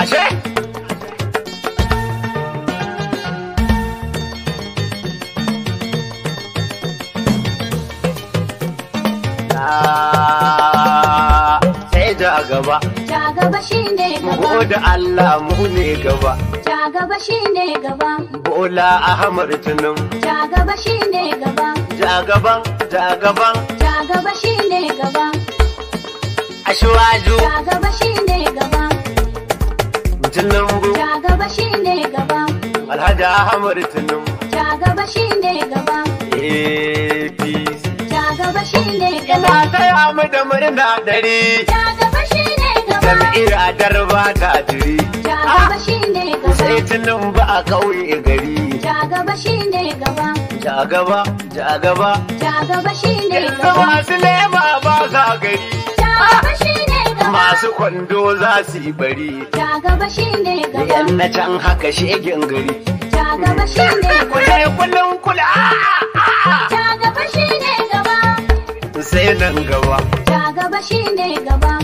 ashe Ah, sai ja gaba Ja gaba shine mu gaba. gode Allah mu ne gaba Ja gaba shine gaba. Bola Ahmad Tunum Ja gaba shine gaba. ja gaban ja gaban Ja gaba shine gaba. Ashwaju Ja gaba shine gaba. Tinubu Ja gaba shine gaba. Alhaji Ahmad Tunum Ja gaba shine gaba. APC Ja gaba shine Ina gaba. taya mu da murna dare Ja gaba shine gaba. jam'iyyar Adarba ta jiri Ja gaba shine gaba. sai Tinubu a ƙauye gari Ja gaba shine gaba. ja gaba ja gaba Ja gaba shine yanzu gaba. masu lema ba sa gari Ja gaba shine gaba. masu kwando za su yi bari Ja gaba shine gaba. yan na can haka shegen gari Ja gaba shine gaba. kule kullum kula Ja gaba shine gaba. sai nan gaba Ja gaba shine gaba.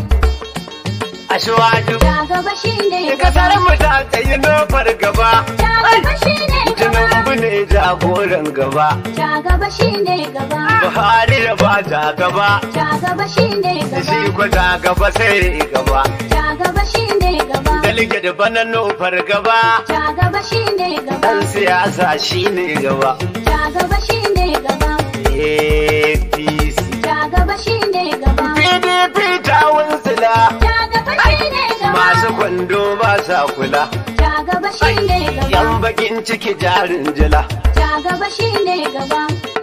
ashwaju Ja gaba shine gaba. kasar mu ta tsayi nofar gaba Ja gaba shine gaba. Tinubu ne jagoran gaba Ja gaba shine gaba. Buhari da ba ta gaba Ja gaba shine shi gaba. ko ta gaba sai gaba Ja gaba shine gaba. Dalige da bana nufar gaba Ja gaba shine gaba. Dan siyasa shi ne gaba Ja gaba shine gaba. APC Ja gaba shine gaba. PDP ta wunsila Ja gaba shine gaba. Masu kwando ba sa kula Ja gaba shine Yan gaba. bakin ciki jarin jila Ja gaba shine gaba.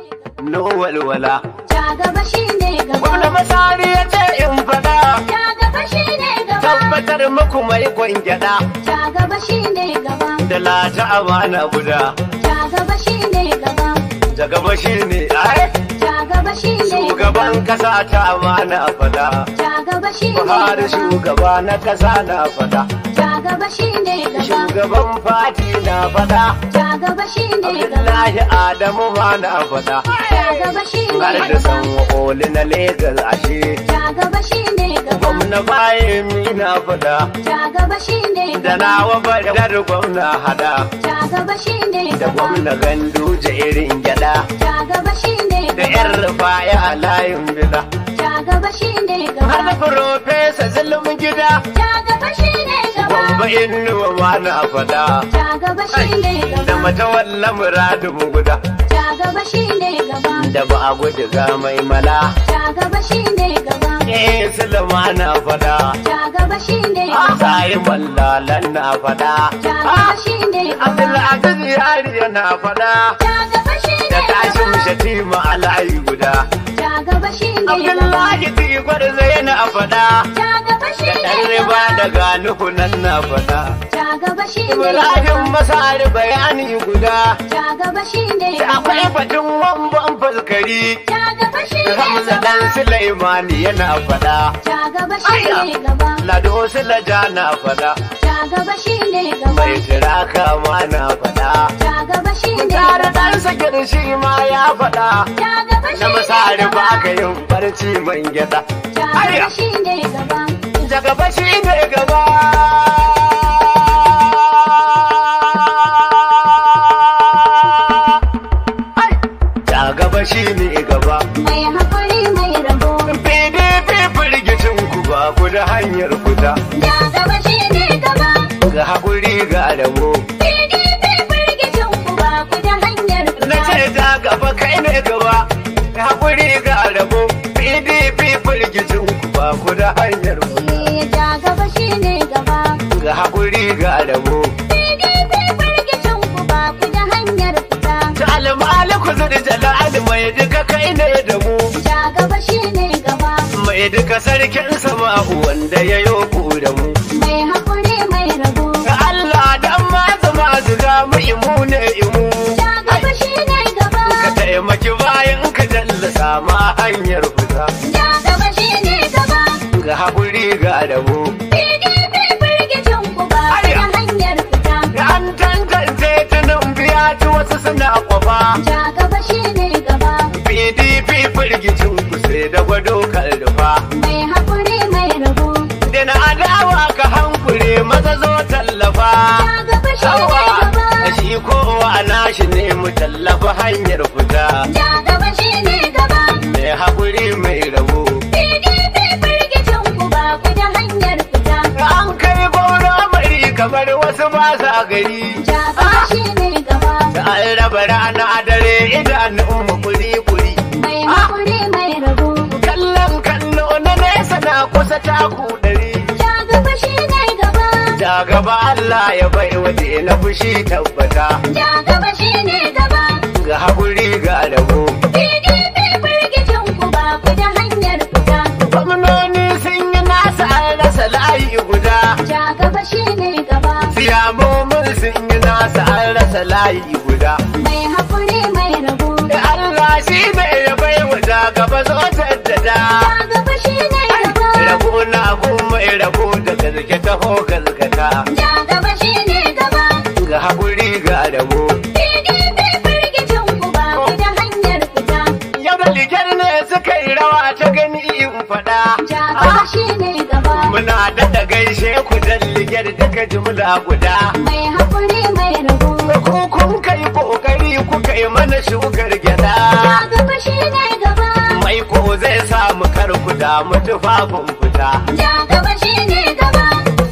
No walwala Ja gaba shine gaba. Gwamna Masari ya ce in fada Ja gaba shine gaba. Tabbatar muku mai kwangyada Ja gaba shine gaba. Da lata amana guda Ja gaba shine gaba. Da gaba shi ne ai Ja gaba shine Shugaban kasa ta amana fada Ja gaba shine Buhari gaba. shugaba na kasa na fada Ja gaba shine gaba. Shugaban fati na fada Ja gaba shine gaba. Abdullahi Adamu ma na fada Ja gaba shine Har da gaba. san oli na Legas ashe Ja gaba shine gaba. Gwamna bayan mi na fada Ja gaba shine Da gaba. nawa badar gwamna hada Ja gaba shine Da gaba. gwamna gandu irin gyada Ja gaba shine Da gaba. yar rufaya a layin bida Ja gaba shine Har da gaba. Profesa Zulum gida Ja gaba shine gaba. Gwamba inuwa ma na fada Ja gaba shine Da gaba. matawalla muradin guda Ja gaba shine gaba. Da ba a gudu ga mai mala Ja gaba shine gaba. Eh Sulema na fada Ja gaba shine gaba. Sai mallalan na fada Ja gaba shine gaba. Abdulaziz yari yana fada Ja gaba shine Da tashin gaba. shatima a layi guda Ja gaba shine gaba. Abdullahi Tigwar zai na fada Ja gaba Da shine ɗan riba gaba. daga nuhu nan na fada Ja gaba shine Ibrahim gaba. Masari bayani guda Ja gaba shine Da gaba. akwai batun wamban fuskari Ja gaba shine Hamza gaba. dan Sulaimani yana fada Ja gaba shine gaba. Lado Sulaja na fada Ja gaba shine gaba. Mai tiraka ma na fada Ja gaba shine Tare gaba. dan sakir shi ma ya fada Ja gaba Na shine masari ba gaba. ka yin barci man gyada Ja gaba shine gaba. Da gaba shi ne gaba Ai, Da gaba shi ne gaba Mai hakuri mai rabo. PDP firgicin ku ba ku da hanyar fita Ja gaba shine gaba. ga haƙuri ga rabo PDP firgicin ku ba ku da hanyar na fita. ce ta gaba kai ne gaba ga haƙuri ga rabo PDP firgicin ku ba ku da hanyar fita Eh, Ja gaba shine gaba. ga haƙuri ga rabo PDP firgicin ku ba ku da hanyar fita. ta almaliku zuri jalal mai duka kai ne da mu Ja gaba shine gaba. mai duka sarkin sama wanda ya yi ku da mu Mai hakuri mai rabo. ga Allah dan mazu mazu ga mu imu ne imu Ja gaba shine gaba. ka taimaki bayan ka jallasa ma hanyar fita Ja gaba shine gaba. ga haƙuri ga rabo PDP firgicin ku ba ku da hanyar fita. da an tantance tunan biya ci wasu suna kwafa Ja gaba shine gaba. PDP firgicin ku sai da gwado kaldufa Mai hakuri mai rabo. da na adawa ka hankure maza zo ta kamar wasu ba sa gari Ja gaba shi ne gaba. da an raba rana dare idanun mu kuri kuri Mai haƙuri mai rabo. kallon kallo na nesa na kusa taku ɗari Ja gaba shi ne gaba. da gaba Allah ya bai waje na fushi tabbata Ja gaba shi ne gaba. ga haƙuri ga rabo PDP firgicin ku ba ku da hanyar fita. gwamnoni sun yi nasa an rasa layi guda Ja gaba shi ne gaba. siyamomin sun yi nasa an rasa layi guda Mai haƙuri mai rabo. da Allah shi ne ya bai wa da gaba zo jaddada Ja gaba shi ne gaba. rabo na gun mai rabo da gaske taho galgata Ja gaba shi ne gaba. ga haƙuri ga rabo PDP firgicin ku ba ku da hanyar fita. yau da ligar ne suka yi rawa ta gani in faɗa Ja gaba shi ne gaba. muna daɗa gaishe ku dan ligar daga jumla guda Mai haƙuri mai rabo. ku kun kai kokari kuka yi mana shugar gyada Ja gaba shi ne gaba. mai ko zai samu karku da tufafin fita Ja gaba shi ne gaba.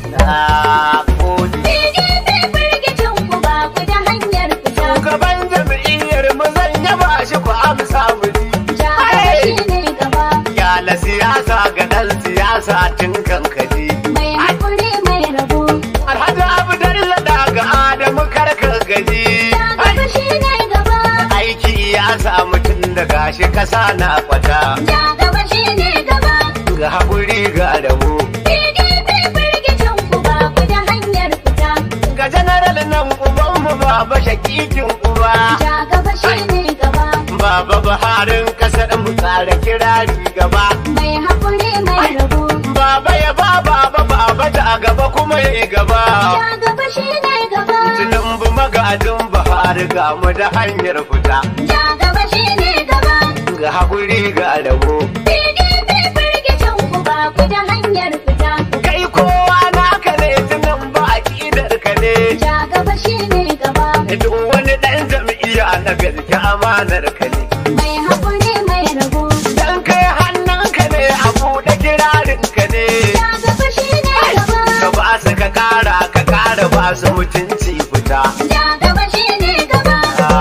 na gode PDP firgicin ku ba ku da hanyar fita. shugaban jam'iyyar mu zan yaba shi ku amsa mu ji Ja gaba shi ne gaba. Yala siyasa ga ɗan siyasa tun kankaji Mai haƙuri mai rabo. Alhaji Abdalla daga Adamu karkar gaji Ja gaba shi ne gaba. aiki ya samu tun da gashi kasa na kwata Ja gaba shi ne gaba. ga haƙuri ga rabo PDP firgicin ku ba ku da hanyar fita. ga janaral nan ubanmu baba shakikin uba Ja gaba shi ne gaba. baba buharin kasar mu tsara kirari gaba Mai haƙuri mai rabo. baba ya ba baba baba ta gaba kuma ya gaba Ja gaba shi ne gaba. Tinubu magajin Buhari ga mu da hanyar fita Ja gaba shi ne gaba. ga haƙuri ga rabo PDP firgicin ku ba ku da hanyar fita. kai kowa naka ne Tinubu aƙidar ka ne Ja gaba shi ne gaba. duk wani ɗan jam'iyya na gaske amanar ka ne Mai haƙuri mai rabo. dan kai hannunka ne a buɗe kirarin ka ne Ja gaba shi ne gaba. ka ba su ka ƙara ka ƙara ba su mutunci fita Ja gaba shi ne gaba.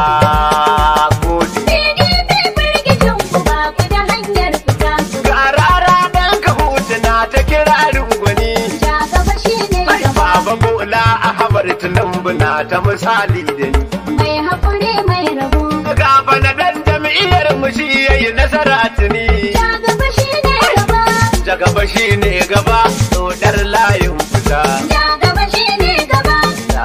Ah, gode. PDP firgicin ku ba ku da hanyar fita. Ga rara dan ka hutuna ta kirarin gwani Ja gaba shi ne Ai, gaba. Baba Bola Ahmad Tinubu na ta misali da ni. Mai haƙuri mai rabo. Gaba na dan jam'iyyar mu shi yayi nasara tuni. Ja gaba shi ne gaba. Da gaba shi ne gaba, dodar layin fita. Ja gaba shi ne gaba.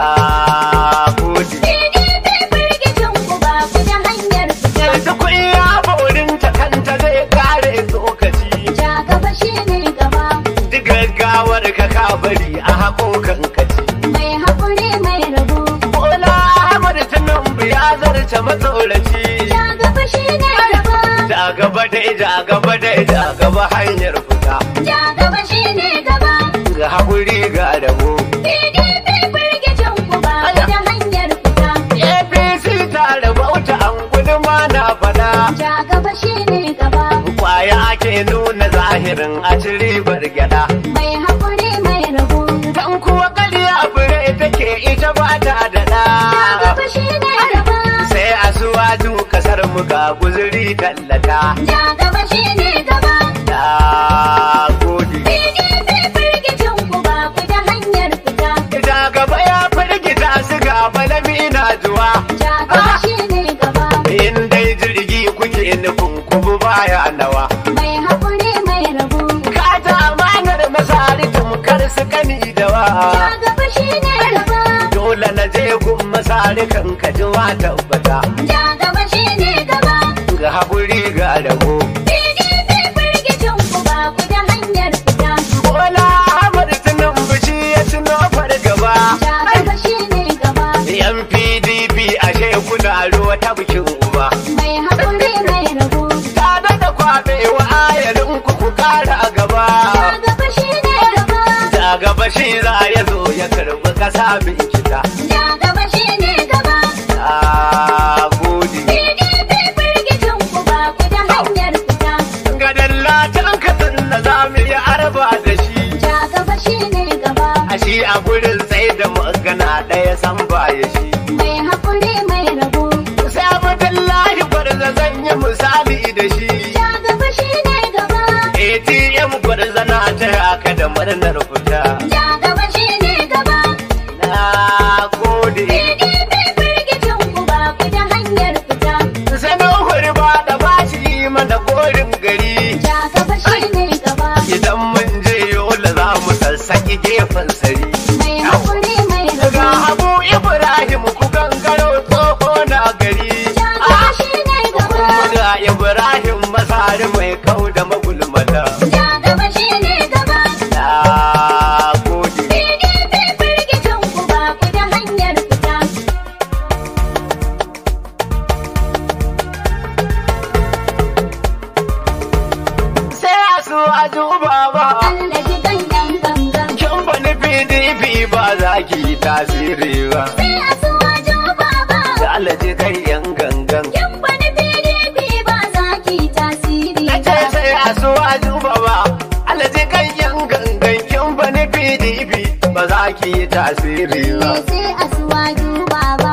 Na gode. PDP firgicin ku ba ku da hanyar fita. Yanzu kun ya baurin ta kanta zai kare tsokaci. Ja gaba shi ne gaba. Duk gaggawar ka ka bari a haƙoƙan kaci. Mai haƙuri mai rabo. Bola Ahmad Tinubu ya zarce matsoraci. Ja gaba shi ne gaba. Da gaba dai da gaba dai da gaba hanyar fita. Ja gaba shi ne gaba. Ga haƙuri ga rabo. PDP firgicin ku ba ku da hanyar fita. APC ta rabauta an guduma na fada. Ja gaba shi ne gaba. Kwaya ake nuna zahirin a ci ribar gyada. Mai haƙuri mai rabo. Dan kuwa ƙarya fure take ita ba ta da Ja ɗa. gaba shi ne gaba. Sai a suwaju kasar mu ga guzuri tallata. Ja gaba shi ne gaba. Na gode. PDP firgicin ku ba ku da hanyar fita. Da gaba ya firgita su ga balami na juwa. Ja gaba shi ne gaba. In dai jirgi kuke nufin kubu baya nawa. Mai haƙuri mai rabo. Ka ta amanar masari tamkar su kani da wa. Ja gaba shi ne gaba. Dole na je gun masari kan ka ji wa tabbata. Ja gaba shi ne gaba. Ga haƙuri ga rabo. PDP firgicin ku ba ku da hanyar fita. Bola Ahmad Tinubu shi ya tuno fargaba. Ja gaba shi ne gaba. Yan PDP ashe kuna ruwa ta bikin uba. Mai haƙuri mai rabo. Ta da kwaɓe wa ayarin ku ku ƙara gaba. Ja gaba shi ne gaba. Da gaba shi za ya zo ya karɓi ƙasa mai kita. Ja gaba shi ne gaba. Na gode. PDP firgicin ku ba ku da hanyar fita. Gadon latan kasan da za mu yi arba da shi. Ja gaba shi ne gaba. A shi a gurin sai da mu ɗaya san baya shi mai haƙuri mai rabo. sai abdullahi gwarza zan yi misali da shi Ja gaba shi ne gaba. atm gwarza na taya ka da murnar fita Ja gaba shi ne gaba. na gode PDP firgicin ku ba ku da hanyar fita. sanin hurba da bashi mana gorin gari Ja gaba shi ne gaba. idan mun je yola za mu sassaki gefen sari Mai haƙuri mai daga rabo. habu ibrahim ku gangaro tsoho na gari Ja gaba shi ne gaba. ga ibrahim masari mai kau da magulmata Ja gaba shi ne gaba. na gode PDP firgicin ku ba ku da hanyar fita. sai a su a duba ba Allah ji gangan gangan. kin bani pdp ba za ki yi tasiri ba Sai a suwa juba ba. da alaji kai yan gangan Kin wani PDP ba za ki tasiri ce sai a su a duba ba alaji kai yan gangan kin bani pdp ba za ki yi tasiri ba Ne sai a suwa juba ba.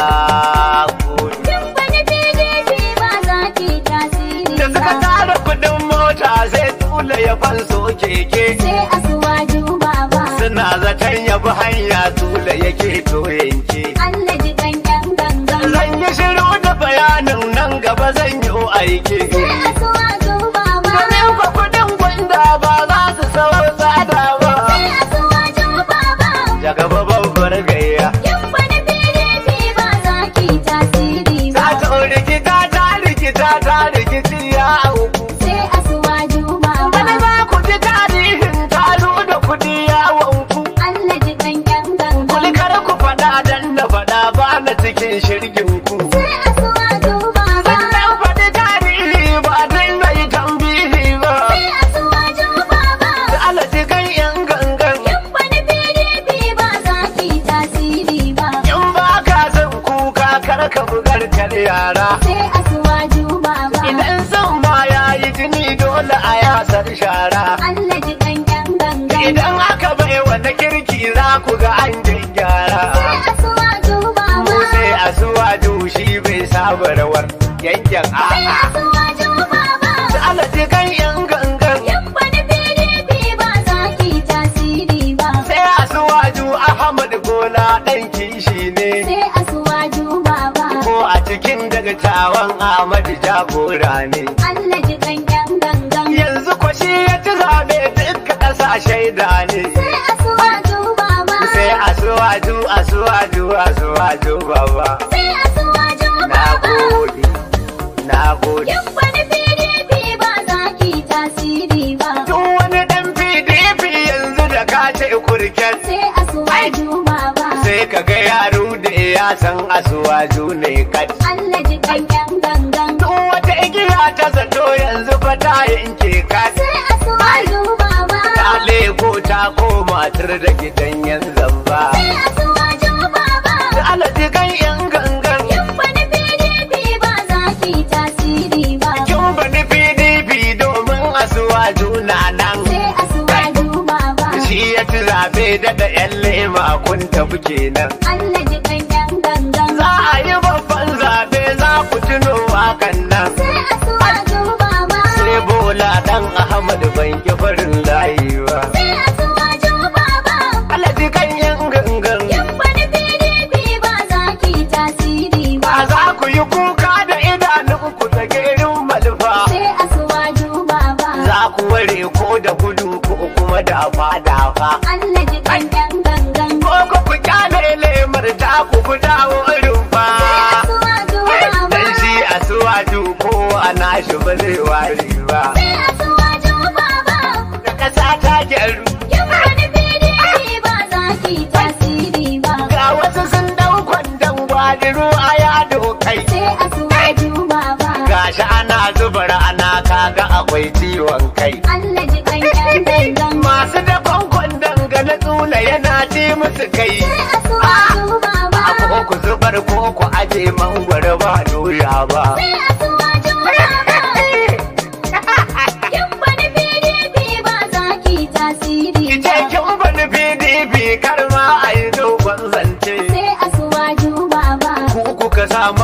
na gode Kin wani PDP ba za ki tasiri da suka ba. tara kudin mota sai tula ya fanso keke Sai a suwa juba ba. suna zaton ya bi hanya tula yake to yanke Allah ji gangan gangan. zan yi shiru da bayanin nan gaba zan yi aiki Sai a suwa juba ba. domin kwa kudin gwanda ba za su sau tsada ba Sai a suwa juba ba. da gaba babbar gayya Kin wani PDP ba za ki tasiri ta ba. ta rikita ta rikita ta rikici ya auku Sai a suwa juba wani ba. za ku ji tarihin talo da kudi ya wanku Allah ji gangan gangan. kulikar ku faɗa dan da faɗa ba na cikin shirgin ku Sai a suwa juba ba. sannan faɗi tarihi ba dan mai tambihi ba Sai a suwa juba ba. da alaji kan yan gangan Kin wani PDP ba za ki tasiri ba. in ba ka son kuka kar ka bugar kar yara Sai a suwa juba ba. idan son ma ya yi jini dole a yasar shara Allah ji gangan gangan. idan aka bai wata kirki za ku ga an gyara Sai a suwa juba mu ba. sai a suwa shi bai saba rawar yankin Sai a a'a suwa juba ba. da alaji kan yan gangan Kin wani PDP ba za ki tasiri ba. sai a suwaju ahmad bola ɗan kishi ne Sai a suwa juba ba. ko a cikin daga tawan ahmad jagora ne Allah ji gangan gangan. yanzu ko shi ya ci zabe duka ƙasa shaida ne Sai a suwa juba ba. sai a suwaju a suwaju a suwaju baba Sai a suwa juba na ba. gode na gode Kin wani PDP ba za ki tasiri ba. Tun wani ɗan PDP yanzu da ka ce kurken Sai a suwa juba ba. sai ka ga yaro da ya san asuwaju ne kat. Allah ji gangan gangan. Tun wata igiya ta zato yanzu fa ta yanke kat. Sai a suwa juba ba. Ta lego ta koma tur da gidan yan zamba. Sai a suwa juba ba. Da alaji kan yan gangan. Kin wani PDP ba za ki tasiri ba. Kin bani PDP domin asuwaju na nan. Sai a suwa juba ba. Shi ya ci zaɓe da da yan lema kun tafi kenan. Allah ji gangan gangan. Za a yi babban zaɓe za ku tuno wakan nan. Sai a suwa juba ba. Sai bola dan Ahmad ban ki farin layi ba. Sai a suwa juba ba. Alaji kan yan gangan. Kin wani PDP ba za ki tasiri ba. Ba za ku yi kuka da idanun ku da gerin malfa. Sai a suwa juba ba. Za ku ware ko da gudu ko kuma da dafa. Allah ji gangan gangan. Ko ku ku kyale lemar ta ku ku dawo rumfa. Sai a suwa juba ba. Dan shi a suwaju ko a nashi ba zai ware ba. Sai a suwa juba ba. Da ƙasa ta gyaru. Kin wani PDP ba za ki tasiri ba. Ga wasu sun dau kwandon gwadiru a yado kai. Sai a suwa juba ba. Gashi ana zubar ana kaga akwai ciwon kai. Allah ji gangan gangan. Masu dakon kwandon ga na tsula yana ci musu kai. Sai a suwa juba ba. A ko ku zubar ko ku aje mangwaro ba doya ba. Sai a suwa juba ba. Kin wani PDP ba za ki tasiri Ki ce ba. kin bani PDP kar ma a yi dogon zance.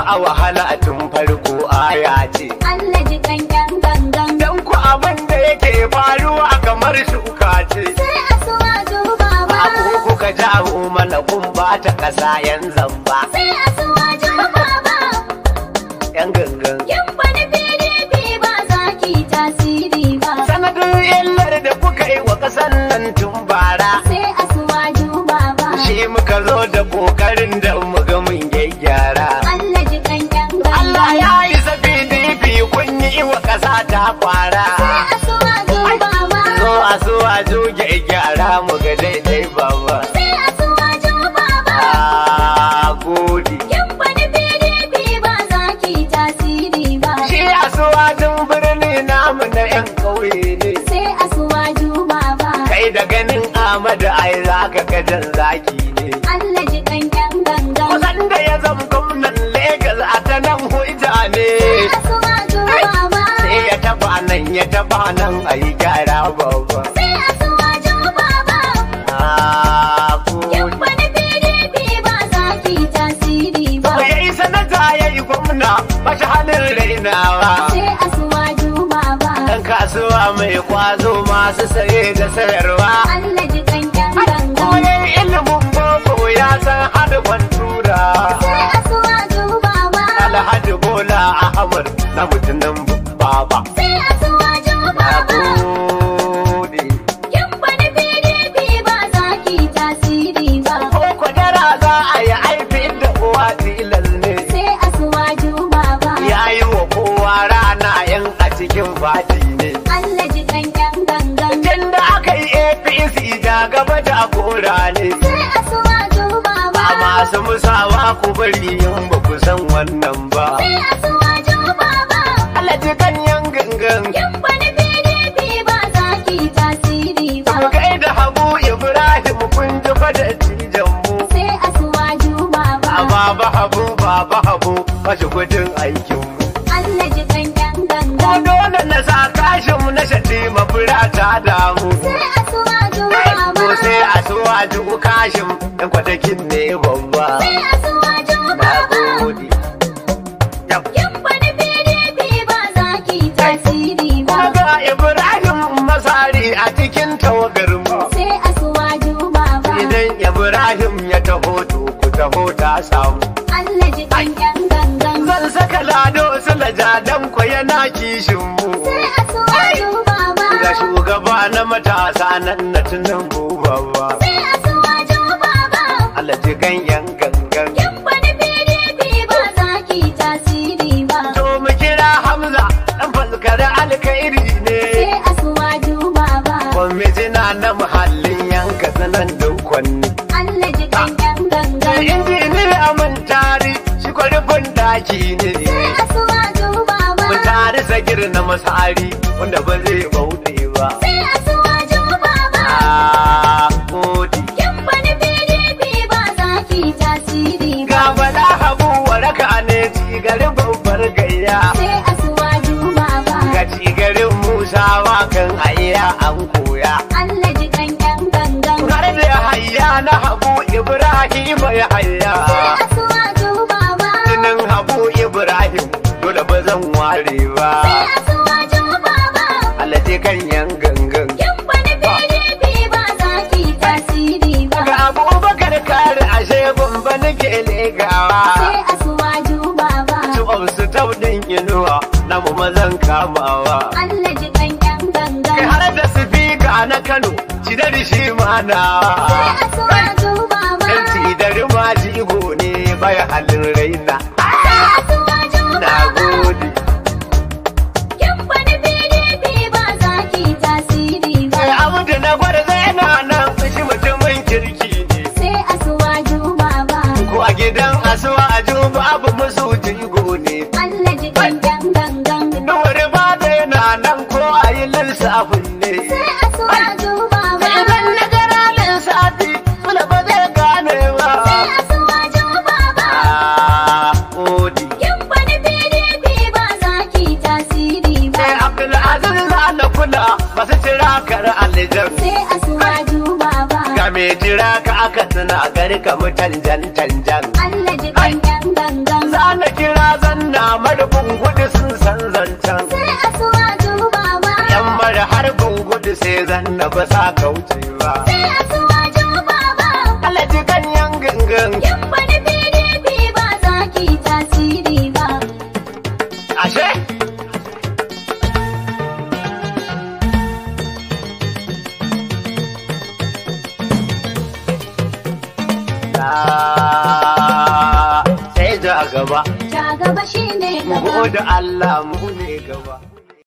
a wahala tun farko aya ce Allah ji kankan gangan. dan ku abin da yake faruwa kamar shuka ce Sai asuwaju baba. abu kuka jawo mana kun bata kasa yan zamba Sai asuwaju baba. yan gangan Yin wani PDP ba za ki tasiri ba. sanadin illar da kuka yi wa kasan nan tun bara Sai asuwaju baba. shi muka zo da kokarin da muga mun gyaggyara Allah ji kankan gangan. Allah ya yi sabi dibi kun yi wa kasa ta kwara Sai asuwaju baba. zo a so a zo gyaggyara mu ga daidai baba Sai asuwaju baba. a gode Yin wani PDP ba za ki tasiri ba. shi a so a birni namu na yan ƙauye ne Sai asuwaju baba. kai da ganin Ahmadu ai za ka gajan zaki ne Allah ji kankan gangan. kusan da ya zama gwamnan Legas a ta nan hujja ne Sai asuwaju baba. sai ya taba nan ya taba nan a yi gyara babba Sai asuwaju baba. a Yin gode wani PDP ba za ki tasiri ba. ya yi sanata ya yi gwamna ba shi halin rainawa Sai asuwaju baba. Dan kasuwa mai kwazo masu saye da sayarwa. Allah ji kankan gangan. Koyon ilimin boko ya san hada tura. Sai asuwaju baba. Alhaji Bola Ahmad na mutumin baba. Sai asuwaju Na baba. gode. Yin wani PDP ba za ki tasiri ba. Ko kwadara za a yi aifin da uwa tilas ne. Sai asuwaju baba. Ya yi wa kowa rana yan a cikin fati ne. Allah ji kankan gangan. Tun da aka yi APC da gaba jagora ne. Sai asuwaju baba. A masu musawa ku bari yin ba ku san wannan ba. Sai asuwaju baba. Allah ji ganyen gangan. Yin wani PDP ba za ki tasiri ba. Mu kai da Habu Ibrahim kun ji fada cijan mu. Sai asuwaju baba. A baba Habu baba Habu mashi gudun aikin mu. Allah ji kankan Ko gangan. dole na sa kashin mu na shati mafura ta damu. Sai asuwaju Ko baba. sai a so a ji kashin ɗan kwatakin ne babba. Sai asuwaju Na baba. gode. Yau. Yin wani PDP ba za ki tasiri ba. Kuma ga Ibrahim Masari a cikin tawagar mu. Sai asuwaju baba. Idan Ibrahim ya taho to ku taho ta samu. Allah ji kankan gangan. Zan saka lado sulaja dan ko yana kishin mu. Sai asuwaju baba. Ga shugaba na matasa nan na tunan baba. Sai asuwaju baba. Allah ji ganyen gangan. Yin wani PDP ba za ki tasiri ba. To mu kira Hamza dan falkar alkhairi ne. Sai asuwaju baba. Kwamitina na muhallin yanka sanan dukwanni. Allah ji kankan Da gangan. injiniya mun tari shi kwarfin daki ne. Sai asuwaju baba. Mun tari sagir na masari wanda ba zai bauɗe ba. Sai asuwaju baba. Ah, gode. Yin wani PDP ba za ki tasiri ba. Ga bala habu waraka ne cigarin babbar gayya. Sai asuwaju baba. Ga cigarin musawa kan ayya an koya. Allah ji kankan gangan. Har da hayya na habu Ibrahim ya hayya. Sai asuwaju baba. Jinin habu Ibrahim dole ba zan ware ba. Sai asuwaju baba. Allah je kan yan gangan. Yin wani PDP ba za ki tasiri ba. Ga abubakar kare ashe bamba nake legawa. Sai asuwaju baba. Tuwar su taudin inuwa na mu mazan kamawa. Allah ji kankan gangan. Kai har da sifika na Kano, cidar shi mana. Sai asuwaju baba. Dan cidar ma jigo ne bai halin raina. Sai asuwaju Na baba. gode. Yin wani PDP ba za ki tasiri ba. Kai abu da na gwada zai na nan shi mutumin kirki ne. Sai asuwaju baba. Ko a gidan asuwa a juba abu musu jigo ne. Allah ji kankan gangan. Dore ba zai na nan ko a yi lissafin ne. Sai asuwaju baba. Idan na gara lissafi, kula ba zai gane ba. Sai asuwaju baba. Ah, gode. Yin wani PDP ba za ki tasiri ba. Sai Abdulaziz za na kula masu tira kar alijan. Sai asuwaju baba. Ga mai tira ka aka tuna gari ka mu tanjan tanjan. Allah ji kankan gangan. Za na kira zanna ba sa kauce ba sai a suwajo baba. alaji ganyen gangan Yan bani PDP ba za ki tasiri ba. ashe Na sai ja gaba Ja gaba shi ne mu gaba. gode Allah mu ne gaba